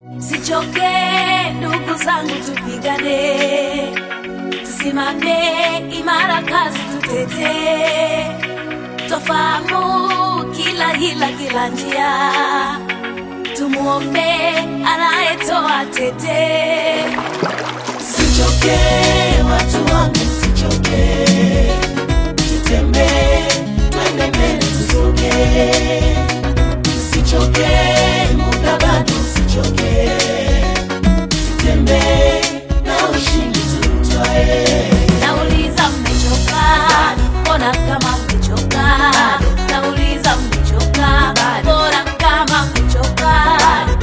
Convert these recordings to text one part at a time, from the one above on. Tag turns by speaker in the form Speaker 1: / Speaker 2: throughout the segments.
Speaker 1: Sichoke ndugu zangu, tupigane, tusimame imara, kazi tutetee, tofahamu kila hila, kila njia, tumuombe anayetoa tete. Sichoke watu wangu, sichoke, tutembee, twende mbele, tusoge, sichoke, muda bado, sichoke, tutembee na ushindi tutwae. Nauliza mmechoka, mbona kama mmechoka? Nauliza mmechoka, mbona kama mmechoka?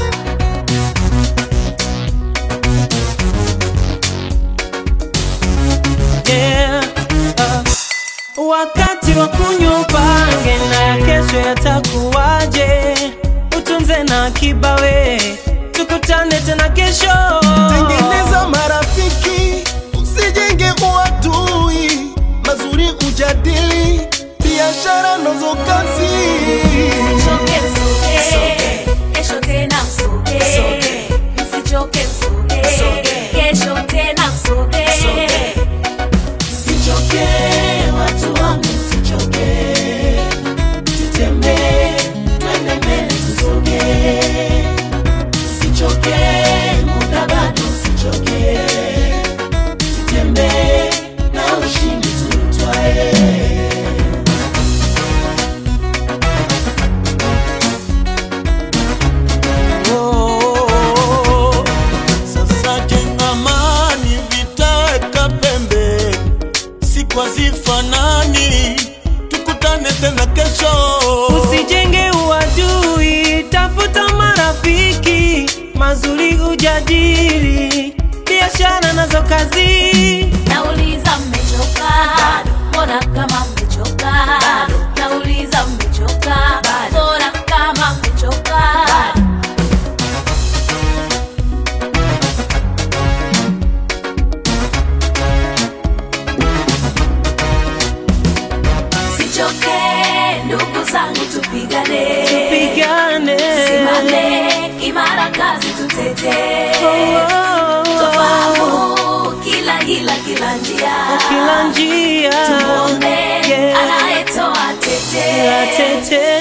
Speaker 2: Yeah, uh, wakati wa kunywa upange na ya kesho yatakuwaje, utunze na akiba we, tukutane tena kesho.
Speaker 3: Tengeneza marafiki, usijenge uadui, mazuri ujadili, biashara nazo kazi.
Speaker 1: Msichoke msoge, kesho tena msoge. Msichoke msoge, kesho tena msoge. Msichoke watu wangu, msichoke, tutembee, twende mbele, tusoge. Msichoke, muda bado, msichoke, tutembee na ushindi tutwae.
Speaker 3: Oh, sasa jenga amani, vitaweka pembe, siku hazifanani, tukutane tena kesho.
Speaker 2: Usijenge uadui, tafuta marafiki mazuri, ujadili biashara nazo kazi.
Speaker 1: Nauliza mmechoka, mbona kama mmechoka? Nauliza mmechoka, mbona kama mmechoka? Sichoke ndugu zangu, tupigane,
Speaker 2: Pigane
Speaker 1: simame imara, kazi tutetee,
Speaker 2: Oh,
Speaker 1: tofahamu kila hila, kila njia,
Speaker 2: kila njia
Speaker 1: tumuombe
Speaker 2: Yeah.
Speaker 1: anayetoa tete.
Speaker 2: Tete